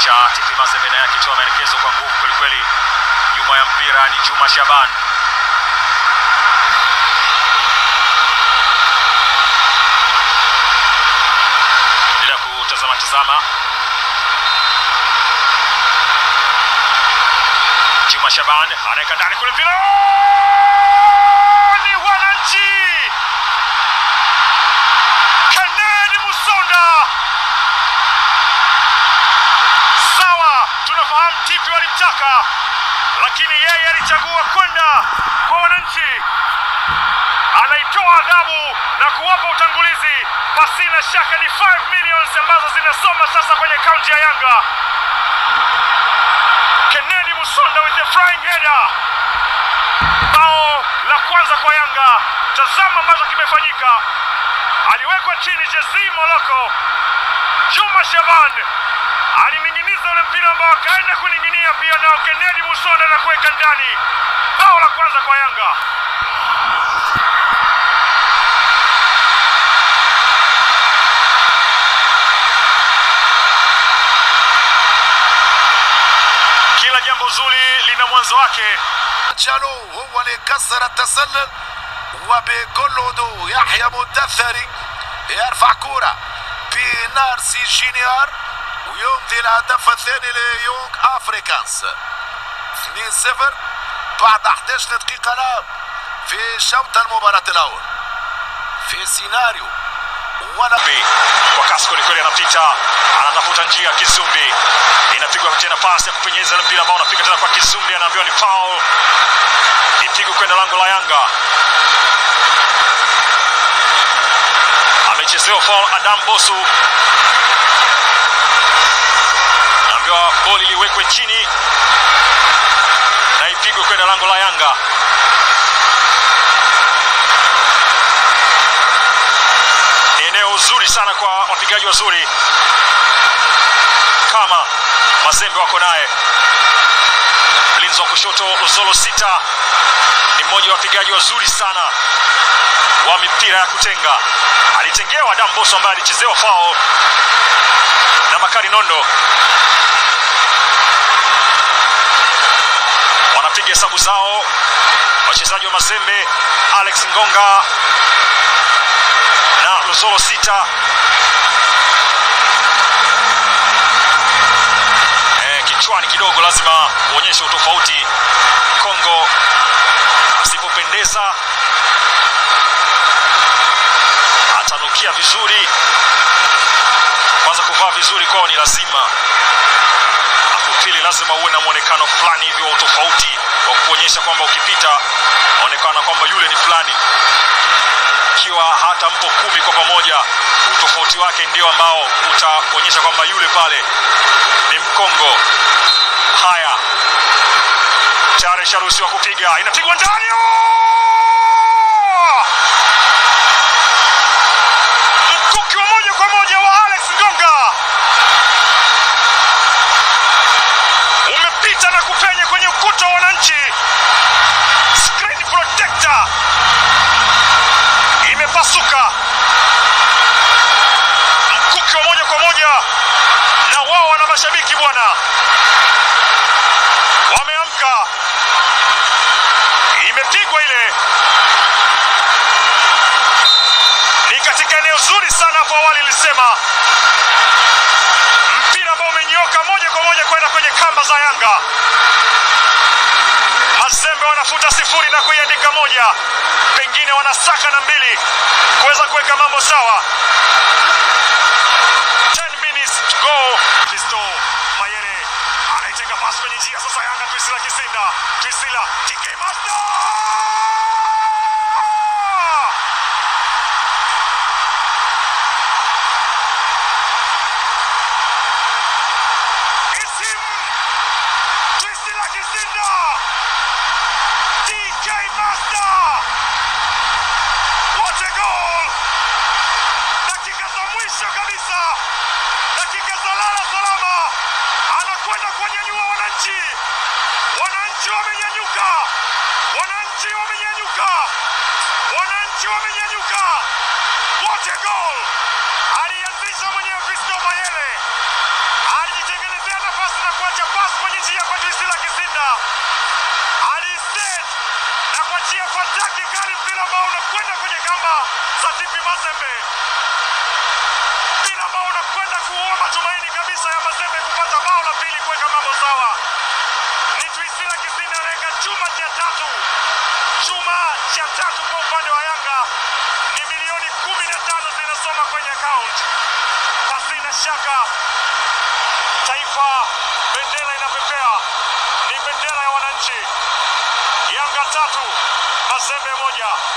Kocha TP Mazembe naye akitoa maelekezo kwa nguvu kwelikweli. Nyuma ya mpira ni Juma Shaban. Endelea kutazama tazama. Juma Shaban anaweka ndani kule mpira ni wananchi. Kennedy Musonda. Sawa, tunafahamu TP walimtaka, lakini yeye alichagua kwenda kwa wananchi. Anaitoa adhabu na kuwapa utangulizi, pasina shaka ni 5 millions ambazo zinasoma sasa kwenye kaunti ya Yanga. Kennedy Musonda with the flying header. Bao la kwanza kwa Yanga. Tazama ambacho kimefanyika. Aliwekwa chini Jesse Moloko. Juma Shaban alining'iniza ule mpira ambao akaenda kuning'inia pia nao Kennedy Musonda na kuweka ndani. Bao la kwanza kwa Yanga. Kila jambo zuri lina mwanzo wake. جالو هو اللي كسر التسلل وبكل يحيى مدثري يرفع كرة بنارسي جينيار ويمضي الهدف الثاني ليونغ افريكانس 2-0 بعد 11 دقيقة لعب في شوط المباراة الأول في سيناريو ولا Kizumbi kwa kasi kwelikweli, anapita anatafuta njia. Kizumbi inapigwa tena, pasi ya kupenyeza ile mpira ambao unapiga tena kwa Kizumbi, anaambiwa ni foul, ipigwe kwenda lango la Yanga. Amechezewa foul Adam Bosu, anaambiwa boli liwekwe chini na ipigwe kwenda lango la Yanga. Ni eneo zuri sana kwa wapigaji wazuri kama Mazembe wako naye. Mlinzi wa kushoto Luzolo Sita ni mmoja wa wapigaji wazuri sana wa mipira ya kutenga. Alitengewa Adam Boso ambaye alichezewa foul na Makari Nondo. Wanapiga hesabu zao wachezaji wa Mazembe, Alex Ngonga na Luzolo Sita. Eh, kichwani kidogo lazima uonyeshe utofauti. Kongo asipopendeza atanukia vizuri. Kwanza kuvaa vizuri kwao ni lazima, afu pili lazima uwe na mwonekano fulani hivi wa utofauti wa kuonyesha kwamba ukipita onekana kwamba yule ni fulani ikiwa hata mpo kumi kwa pamoja, utofauti wake ndio ambao utaonyesha kwamba yule pale ni Mkongo. Haya, tayari isharuhusiwa kupiga, inapigwa ndani. Oh! Mkuki wa moja kwa moja wa Alex Ngonga umepita na kupenya kwenye ukuta wa wananchi. Screen protector imepasuka, mkuki wa moja kwa moja, na wao wana mashabiki bwana, wameamka. Imepigwa ile, ni katika eneo zuri sana. Hapo awali ilisema mpira ambao umenyoka moja kwa moja kwenda kwenye kamba za Yanga. Mazembe wanafuta sifuri na kuiandika moja, pengine wanasaka na mbili kuweza kuweka mambo sawa. 10 minutes to go. Fisto Mayere anaitenga pasi kwenye njia sasa. Yanga Twisila Kisinda, Twisila TK Master It's him! Twisila Kisinda! TK Master! What a goal! Dakika za mwisho kabisa, dakika za lala salama, anakwenda kuwanyanyua wananchi. Wananchi wamenyanyuka, wananchi ambao unakwenda kwenye kamba za TP Mazembe, mpira ambao unakwenda kuua matumaini kabisa ya Mazembe kupata bao la pili kuweka mambo sawa. Ni Twisila Kisinda anaweka chuma cha tatu, chuma cha tatu kwa upande wa Yanga ni milioni kumi na tano zinasoma kwenye account. Pasina shaka taifa, bendera inapepea, ni bendera ya wananchi. Yanga tatu Mazembe moja.